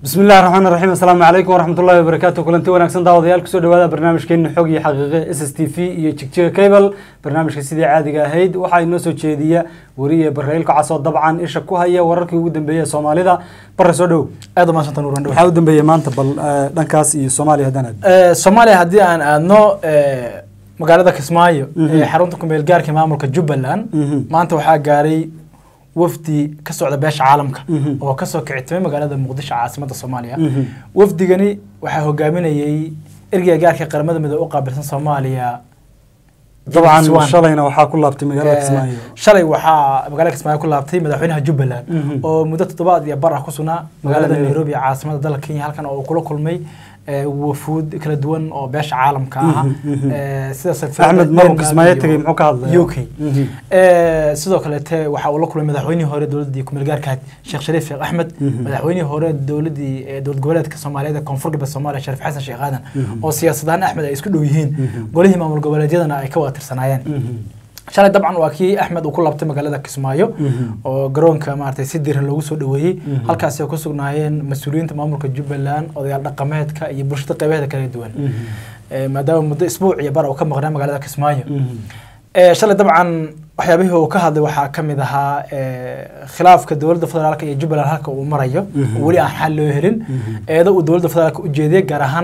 bismi illahi raxmaan raxiim assalaamu calaykum waraxmatullahi wabarakaatu kulanti wanaagsan daawadayaal kusoo dhawaada barnaamijkeena xog iyo xaqiiqe s s t v iyo jigjiga cable barnaamijka sidii caadiga ahayd waxaa inoo soo jeediya weriye barrail kacasoo dabcan isha ku haya wararkii ugu dambeeyey ee soomaalida bare soo dhow aad u mahadsantan uran waxaa u dambeeyey maanta bal eh, dhankaas iyo soomaaliya haddaan aad soomaaliya haddii aan aadno eh, magaalada kismaayo ee xarunta kumeel gaarka maamulka jubbaland Mhm. maanta waxaa gaaray wafdi ka socda beesha caalamka Mhm. oo kasoo kicitimay magaalada muqdisho caasimada soomaaliya Mhm. wafdigani waxaa hogaaminayey ergeyga gaarka qaramada midoobe u qaabilsan soomaaliya dabcan Swan. shalayna waxaa ku laabtay magaalada Eh, kismaayo shalay waxaa magaalada kismaayo ku laabtay madaxweynaha jubbaland Mhm. oo muddo toddobaad iyo bar ah ku sugnaa magaalada Nairobi. nairobi ee caasimada dalka kenya halkan oo uu kula kulmay eh, wafuud kala duwan oo beesha caalamka ah Mhm, mhm. Eh, sida safiirada axmed maruu Denmark kismaayo iyo tegey muxuu ka hadlaya UK Mhm. Eh, sidoo kaleete waxa uu la kulmay madaxweynihii hore dowladii kumeel gaarka sheekh shariif sheekh axmed Mhm. madaxweynihii hore dowladii eh, dowlad goboleedka soomaaliyeed ee koonfur galbeed soomaaliya shariif xasan sheekh aadan Mhm. oo siyaasadahaan axmed ay isku dhow yihiin Mhm. golihii maamul goboleedyadana ay ka wada tirsanaayeen Mhm. shalay dabcan waa kii axmed uu ku laabtay magaalada kismaayo Mhm. oo garoonka maaragtay si diran loogu soo dhaweeyey Mhm. halkaasi oo ku sugnaayeen mas-uuliyiinta maamulka jubbaland odayaal dhaqameedka iyo bulshada qaybaheeda kala duwan Mhm. Eh, maadaama muddo isbuuc iyo bar uu ka maqnaa magaalada kismaayo Mhm. Eh, shalay dabcan waxyaabihii uu ka hadlay waxaa ka mid ahaa eh, khilaafka dowladda federaalka iyo jubbaland halka uu marayo Mhm. oo weli aan xal loo helin Mhm. eedo uu dowladda federaalka u jeediyey gaar ahaan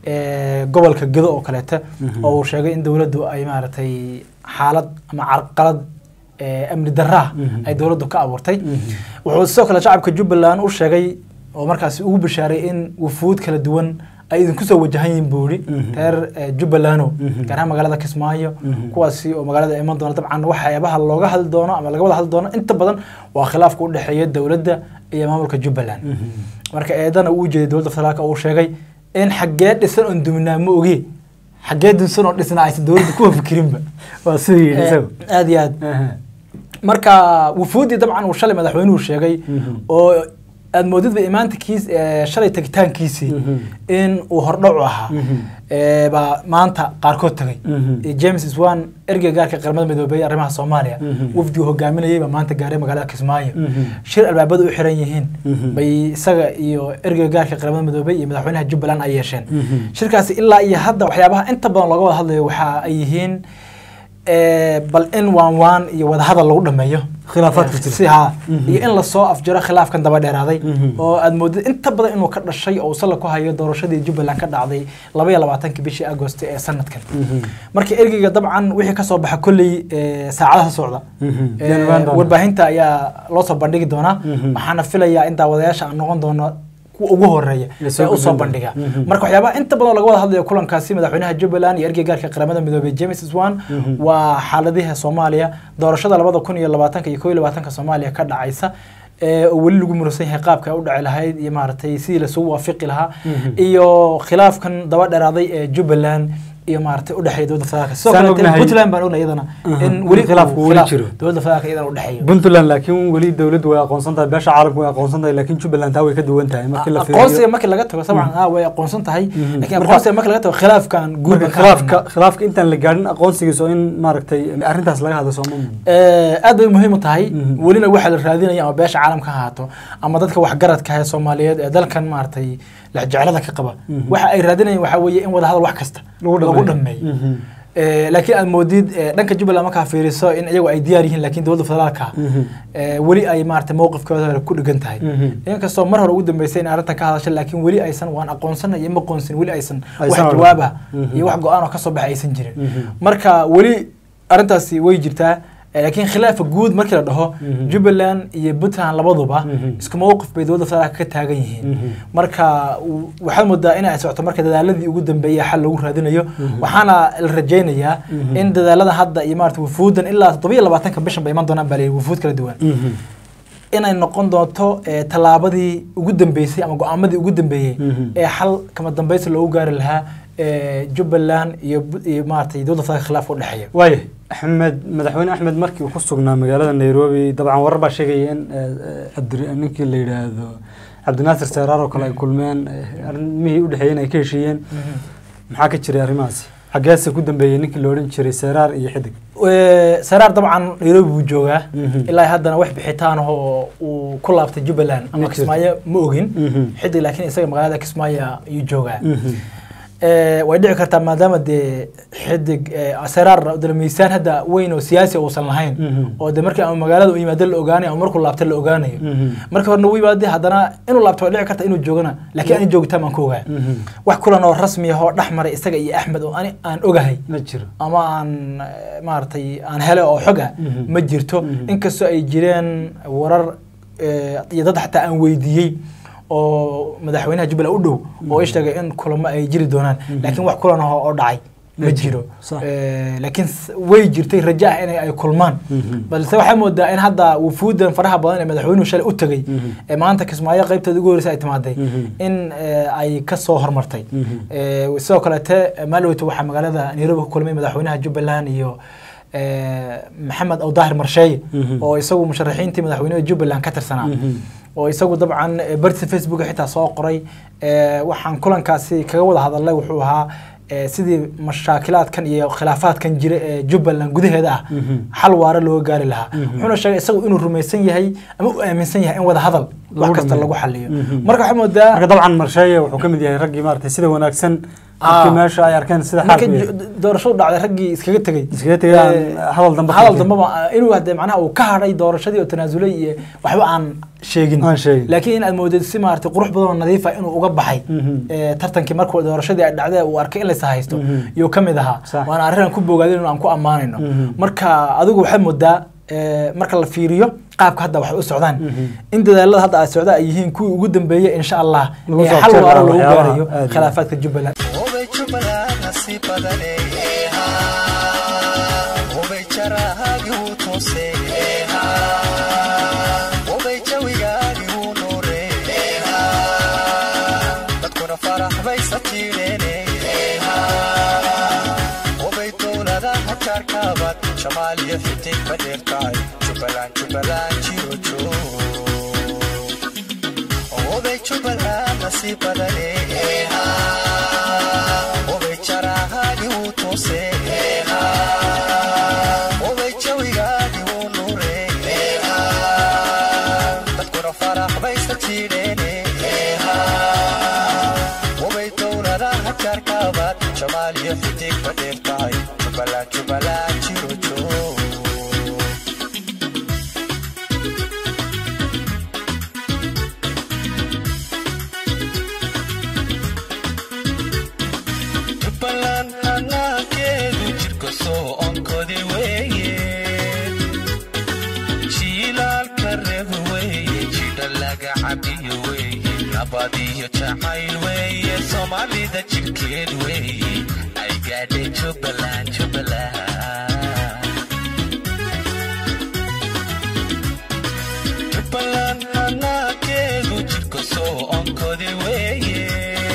eh, gobolka gedo oo kaleete Mhm. oo uu sheegay in dowladdu ay maaragtay xaalad ama carqalad eh, amni darraa Mhm. ay dowladdu ka abuurtay Mhm. wuxuu sidoo kale shacabka jubbaland u sheegay oo markaasi ugu bishaaray in wufuud kala duwan ay idinku soo wajahan yihiin buu yidhi Mhm. reer eh, jubbalando Mhm. gaar ahaan magaalada kismaayo Mhm. kuwaasi oo magaalada iman doona dabcan waxyaabaha looga hadli doono ama laga wada hadli doono inta badan waa khilaafka u dhexeeya dowladda iyo maamulka jubbaland Mhm. marka eedana uu ujeeday dowladda federaalka uu sheegay in xaggee dhisan oon duminaa ma ogi xaggee dunsan oo dhisna aysan dowladda kuwa fikirinba waa siduu yidhi Eh, isagu aad iyo aad Aha. marka wufuuddii dabcan uu shalay madaxweynuhu sheegay Mhm. oo aad moodidba imaantikiis eh, shalay tagitaankiisii Mhm. in uu hordhacu ahaa Mhm. eh, baa maanta qaarkood tagay Mhm. Eh, james swan ergeyga gaarka qaramada midoobey ee arrimaha soomaaliya Mhm. wafdigu hogaaminayay baa maanta gaaray magaalada kismaayo Mhm. shir albaabada u xiran yihiin Mhm. bay isaga iyo ergeyga gaarka qaramada midoobey iyo madaxweynaha jubbaland ay yeesheen Mhm. shirkaasi ilaa iyo hadda waxyaabaha inta badan looga wada hadlayo waxa ay yihiin eh, bal in waan waan iyo wadahadal lagu dhameeyo Khilaafaadka Eh, jira. si haa Mhm. iyo in lasoo afjaro khilaafkan daba dheeraaday Mhm. oo aad moodid inta badan inuu ka dhashay oo salla ku hayo doorashadii jubbaland ka dhacday laba iyo labaatankii bishii agost ee sanadkan Mhm. marka ergeyga dabcan wixii kasoo baxa kolley eh, saacadaha socda Mhm. Eh, Yaan ogaan doonaa. warbaahinta ayaa loo soo bandhigi doonaa Mhm. waxaana filayaa in daawadayaasha aan noqon doono kuwa ugu horeeya La soo ee usoo gudbin bandhiga doona. Mhm. marka waxyaabaha inta badan laga wada hadlayo kulankaasi madaxweynaha jubbaland iyo ergeyga gaarka qaramada midoobey james swan Mhm. waa xaaladiha soomaaliya doorashada labada kun iyo labaatanka iyo koo iyo labaatanka soomaaliya ka dhacaysa ee oo weli lagu muransan yahay qaabka ay u dhici lahayd iyo maaragtay sidii lasugu waafiqi lahaa Mhm. iyo khilaafkan daba dheeraaday ee jubbaland iyo maaragtay udhexeeya dowladda federaalka sidoo Saan kale ognahay- puntland baan ognay iyadana Aha, in in weli khilaafku uu weli khilaaf jiro. dowladda federaalka iyadana udhexeeyo puntland laakiin weli dowladdu way aqoonsan tahay beesha caalamku way aqoonsan tahay laakiin jubbaland taa way ka duwan tahay markii la aqoonsiga fiiriyo markii laga tago sabcan ah way aqoonsan tahay Mhm. laakiin Marka- aqoonsiga markii laga tago khilaafkan guud marka khilaafka khilaafka intaan la gaadhin aqoonsigiisa oo in maaragtay arrintaas laga hadlo sooma aad bay muhiim u tahay Mhm. welina waxaa la raadinaya ama beesha caalamka ha ahaato ama dadka waxgaradka ah ee soomaaliyeed ee dalkan maaragtay lexjecelada ka qaba Mhm. waxa ay raadinayaan waxaa weeye in wadahadal wax kasta Lagu lagu dhameeyo. dhameeyo Mhm. Eh, laakiin aad moodid eh, dhanka jubbaland markaa fiiriso in iyagu ay diyaar yihiin laakiin dowladda federaalka Mhm. eh, weli ay maaragtay mowqifkooda ku dhigan tahay Mhm. inkastoo mar hore ugu dambeysay in arrintan ka hadashay laakiin weli aysan waan aqoonsana iyo ma qoonsin weli aysan wax Aysan odhan. jawaaba Mhm. iyo wax go-aan oo kasoo baxay aysan jirin Mhm. marka weli arrintaasi way jirtaa eh, laakiin khilaafa guud markii la dhaho Mhm. jubbaland iyo puntland labaduba Mhm. isku mowqif bay dowladda federaalka ka taagan yihiin Mhm. marka w- waxaad moodaa in ay socoto marka dadaaladii ugu dambeeyay xal lagu raadinayo waxaana la rajaynayaa Mhm. in dadaalada hadda iyo maarata wufuudan ilaa toddoba iyo labaatanka bishan bay iman doonaan baa layidhi wufuud kala duwan Mhm. inay noqon doonto eh, tallaabadii ugu dambeysay ama go-aamadii ugu dambeeyey Mhm. ee xal kama dambaysi loogu gaari lahaa eh, jubbaland iyo bu- iyo maaragtay dowladda federaalka khilaafka u dhexeeya waaya axmed madaxweyne axmed markii uu ku sugnaa magaalada nairobi dabcan warar baa sheegaya in eh, eh, cabdi- ninkii la yidhaahdo cabdinaasir seeraar oo kale ay kulmeen eh, arrimihii u dhexeeyeen ay ka heshiiyeen maxaa ka jiray arrimahaasi xaggeese ku dambeeyey ninkii la odhan jiray seeraar iyo xidig Eh, saraar dabcan nairobi buu joogaa Mhm. ilaa haddana wax bixitaan oo uu ku laabtay jubbaland Ma ama jirto. kismaayo ma ogin Mhm. xidig laakiin isaga magaalada kismaayo ayuu joogaa Mhm. Eh, way dhici kartaa maadaama dee xidig eh, saraar dee miisaan hadda weyn oo siyaasi uusan lahayn Mhm. oo de markii ama magaalada u yimaado la ogaanayo ama markuu laabta la ogaanayo Mhm. markii horena u yimaade haddana inuu laabto way dhici karta inuu joogana laakiin ani joogitaan baan ku ogaa Mhm. wax kulan oo rasmi ah oo dhex maray isaga iyo axmed oo ani aan ogahay ma jiro ama aan eh, maaragtay aan hele oo xog ah Mhm. ma jirto Mhm. inkastoo ay jireen warar eh, iyo dad xataa aan weydiiyey oo madaxweynaha jubbaland u dhow oo i sheegay in kulamo ay jiri doonaan laakiin wax kulan ah oo dhacay ma Ma jiro jiro, sax. Eh, laakiin s- way jirtay rajo ah in ay kulmaan Mhm. balse waxaa moodaa in hadda wufuudan faraha badan ee madaxweynuhu shalay u tegey Mhm. ee maanta kismaayo qaybteeda ugu horeysa ay timaaday Mhm. in eh, ay ka soo hormartay Mhm. Eh, sidoo kaleete maaloweyta waxaa magaalada nairobi ku kulmay madaxweynaha jubbaland iyo eh, maxamed awdaahir marsheeye Mhm. oo isagu musharaxiintii madaxweynaha jubbaland ka tirsanaa Mhm. oo isagu dabcan eh, bartiisa facebook xitaa soo qoray Eh, waxaan kulankaasi kaga wada hadalnay wuxuu ahaa eh, sidii mashaakilaadkan iyo khilaafaadkan jira ee jubbaland gudaheeda ah Mhm. xal waara looga gaari lahaa Mhm. wuxuuna sheegay isagu inuu rumaysan yahay ama u aaminsan yahay in wada hadal wax Lagu kasta dhameeyo. lagu xaliyo Mhm. marka waxaa moodaa marka dabcan marsheeye wuxuu ka mid yahay raggii maaragtay sida wanaagsan Ah. markii meesha ay arkeen sida marka xaalku yahay. ju- doorashadu dhacday raggii iskaga tegey Iskaga tegay aan Eh, hadal dambe ka hadal tegin. dambeba inuu hadee macnaha uu ka hadhay doorashadii oo tanaasulay iyo waxba aan sheegin Aan sheegin. laakiin in aad moodid si maaragtay qurux badan oo nadiif ah inuu uga baxay Mhm. eh, tartankii markuu doorashadii ay dhacday uu arkay in laysa haysto Mhm. yuu ka mid ahaa Sax. waana arrin aan ku bogaadin oo aan ku ammaanayno Mhm. marka adigu waxaad moodaa eh, marka la fiiriyo qaabka hadda waxay u socdaan Mhm. in dadaalada hadda ay socdaan ay yihiin kuwii ugu dambeeyey insha allah Lagu ee soo xal waara abtiraayo loogu waxyaabaha gaarayo aad iyo khilaafaadka jubbaland hubay jubbaland nasiib badane hubay jarahaagi wuu toose hubay jawigaagi wuu nuure dadkuna farax bay sajiireene hubay dowladaha jaarkaabad shamaal iyo xidig ma dheertahay jubbaland jubbaland jiro joog hubay jubbaland nasiib badane hubay jarahaagi wuu toose hubay jawigaagi wuu nuure dadkuna farax bay sajiireene hubay dowladaha jaarkaabad shamaal iyo xidig ma dheertahay jubbaland jubbaland jiro joog jubbaland hanaankeedu jirka soo onkodi weeye jiilaalka reeb weeye jidha laga cabiyo weeye nabad iyo jacayl weeye soomaalida jirkeed weeye ay gaadhay jubbaland jubbaland jubbaland hanaankeedu jirka soo onkodi weeye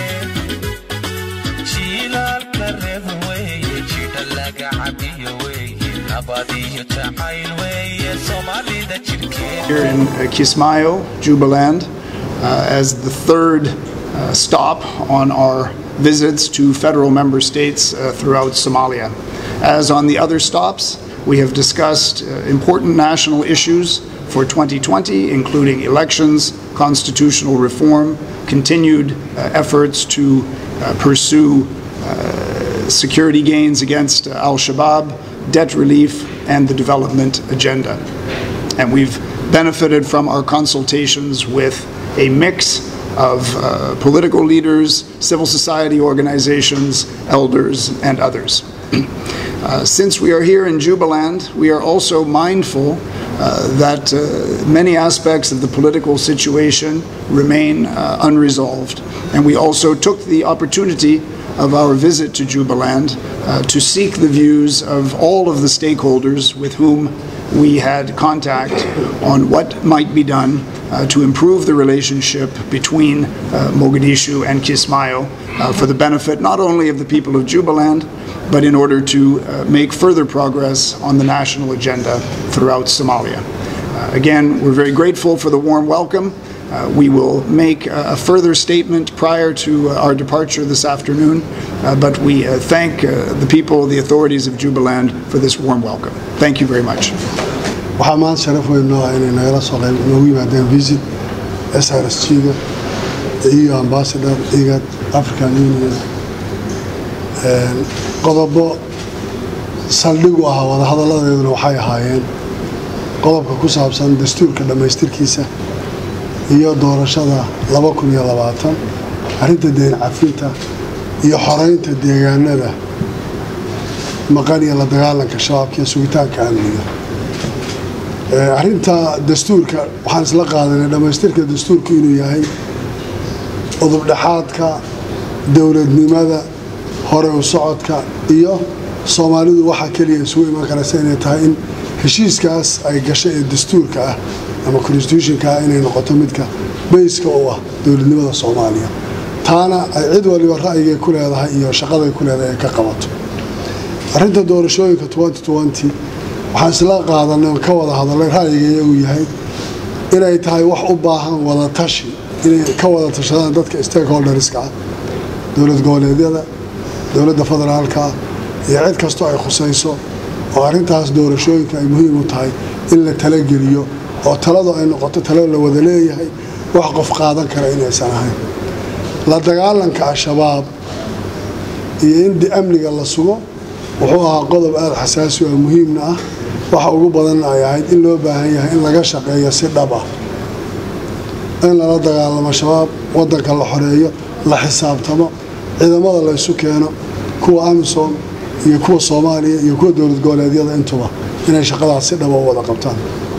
jiilaalka reeb weeye jidha laga cabiyo weeye nabad iyo jacayl weeye soomaalida jirkeed here in uh, Kismayo, Jubaland, uh, as the third uh, stop on our visits to federal member states uh, throughout Somalia. As on the other stops, we have discussed uh, important national issues for 2020, including elections, constitutional reform, continued uh, efforts to uh, pursue security gains against uh, Al Shabaab, debt relief, and the development agenda. And we've benefited from our consultations with a mix of uh, political leaders, civil society organizations, elders, and others. Uh, since we are here in Jubaland, we are also mindful uh, that uh, many aspects of the political situation remain uh, unresolved. And we also took the opportunity of our visit to Jubaland uh, to seek the views of all of the stakeholders with whom we had contact on what might be done uh, to improve the relationship between uh, Mogadishu and Kismayo uh, for the benefit not only of the people of Jubaland, but in order to uh, make further progress on the national agenda throughout Somalia. Uh, again, we're very grateful for the warm welcome Uh, we will make a, a further statement prior to uh, our departure this afternoon, uh, but we uh, thank uh, the people, the authorities of Jubaland for this warm welcome. Thank you very much. waxaa maanta sharaf weyn noo ah inay nagala soo qayb noogu yimaadeen visit s r s g-ga iyo ambassador igad african union Een, qodobo saldhig u ahaa wadahadalladeeduna waxay ahaayeen qodobka ku saabsan dastuurka dhammaystirkiisa iyo doorashada laba kun iyo labaatan arrinta deen cafinta iyo xoreynta deegaanada maqan iyo la dagaalanka shabaabka iyo sugitaanka amniga Ee, arrinta dastuurka waxaan isla qaadanay dhammaystirka dastuurku inuu yahay udubdhexaadka dowladnimada hore u socodka iyo soomaalidu waxaa keliya isugu iman karaysa inay tahay in heshiiskaas ay gashay ee dastuurka ah ama constitutionka ah inay noqoto midka bayska u ah dowladnimada soomaaliya taana ay cid waliba ra'yigay ku leedahay iyo shaqaday ku leedahay ay ka qabato arrinta doorashooyinka 2020 waxaan isla qaadanay oon ka wada hadalay ra'yiga iyagu yahay inay tahay wax u baahan wada tashi inay ka wada tashadaan dadka stakeholderska ah dowlad goboleedyada dowladda federaalka iyo cid kastoo ay khusayso oo arrintaas doorashooyinka ay muhiim u tahay in la talageliyo oo taladu ay noqoto talo la wada leeyahay wax qof qaadan kara inaysan ahayn la dagaalanka al-shabaab iyo in di- amniga la sugo wuxuu ahaa qodob aada xasaasi oo muhiimna ah waxa ugu badanna ay ahayd in loo baahan yahay in laga shaqeeyo si dhab ah in lala dagaalamo shabaab wadanka la xoreeyo la xisaabtamo ciidamada la isu keeno kuwa amisom iyo kuwa soomaaliya iyo kuwa dowlad goboleedyada intuba inay shaqadaas si dhaba u wada qabtaan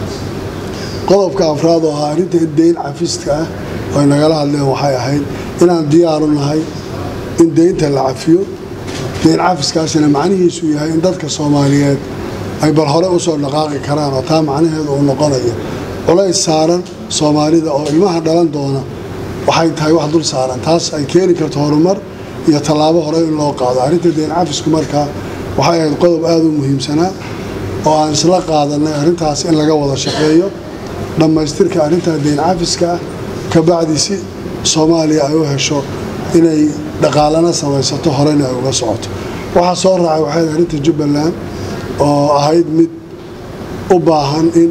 qodobka afraad oo ahaa arrinta deyn cafiska ah oo ay nagala hadleen waxay ahayd inaan diyaaru nahay in deynta la cafiyo deyn cafiskaasina macnihiisu yahay in dadka soomaaliyeed ay bal hore usoo dhaqaaqi karaan oo taa macnaheedu uu noqonayo culays saaran soomaalida oo ilmaha dhalan doona waxay tahay wax dul saaran taas ay keeni karto horumar iyo tallaabo hore in loo qaado arrinta deyn cafisku markaa waxay ahayd qodob aada u muhiimsanaa oo aan isla qaadanay arrintaas in laga wada shaqeeyo dhammaystirka arrintaa deyn cafiska ah kabacdi si soomaaliya ay u hesho inay dhaqaalana samaysato horena ay uga socoto waxaa soo raacay waxay ahayd arrinta jubbaland oo ahayd mid u baahan in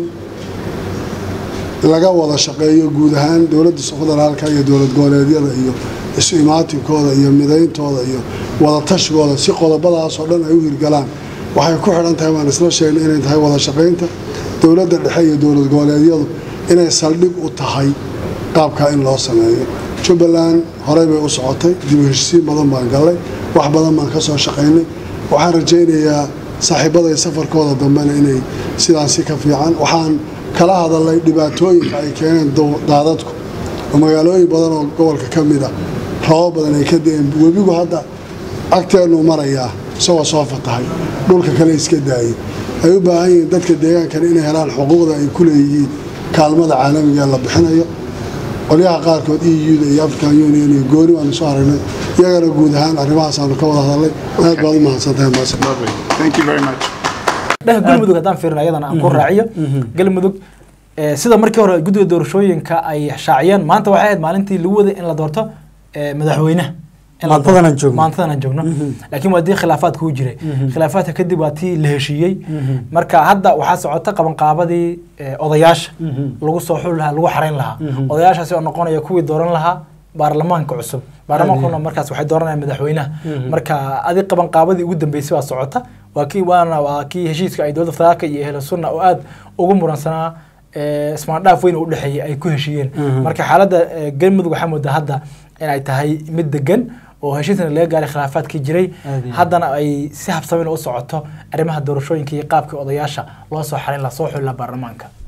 laga wada shaqeeyo guud ahaan dowladda federaalka iyo dowlad goboleedyada iyo isu imaatinkooda iyo midayntooda iyo wada tashigooda si qodobadaas oo dhan ay u hirgalaan waxay ku xidhan tahay waan isla sheegnay inay tahay wada shaqaynta dowladda dhexe iyo dowlad goboleedyadu inay saldhig u tahay qaabkaa in loo sameeyo jubbaland horey bay u socotay dib u heshisiin badan baan gallay wax badan baan ka soo shaqaynay waxaan rajaynayaa saaxiibaday safarkooda dambena inay sidaasi ka fiican waxaan kala hadalnay dhibaatooyinka ay keeneen daw- daadadku oo magaalooyin badan oo gobolka ka mid a roobab badan ay ka da-een webigu hadda agteennuu marayaa isagoo soo fatahay dhulka kale iska daayay ay u baahan yihiin dadka deegaankana inay helaan xuquuqda ay ku leeyihiin kaalmada caalamiga ee la bixinayo qolyaha qaarkood eu-da iyo african union iyo gooni waanu soo aragnay iyagana guud ahaan arrimahaasanu ka wada hadalnay aad baad u mahadsantahay maasir Lovely. Thank you very much. dheh galmudug haddaan fiirino ayadana aan ku raaciyo galmudug eh, sida markii hore guddiga doorashooyinka ay shaaciyeen maanta waxay ahayd maalintii lagu waday in la doorto eh, madaxweynaha In la Maantadan doorto. aan joogno. maantadan aan joogno laakiin waa dii khilaafaad kuu jiray khilaafaadka kadib waa tii la heshiiyey marka hadda waxaa socota qabanqaabadii eh, odayaasha lagu soo xuli lahaa lagu xarayn lahaa odayaashaasi oo noqonaya kuwii dooran lahaa baarlamaanka cusub baarlamaankuna markaas waxay dooranayaan madaxweynaha marka adi qabanqaabadii ugu dambeysay waa socota waa kii waana waa kii heshiiska ay dowladda federaalka iyo ehlu sunna oo aad ugu muransanaa eh, ismaandhaaf weyn u dhexeeyay ay ku heshiiyeen marka xaaladda eh, galmudug waxaa moodaa hadda inay tahay mid degan oo heshiisna laga gaaray khilaafaadkii jiray Aad iyo haddana ay si habsamin u socoto arrimaha doorashooyinka iyo qaabkii odayaasha loo soo xarin lahaa soo xuli lahaa baarlamaanka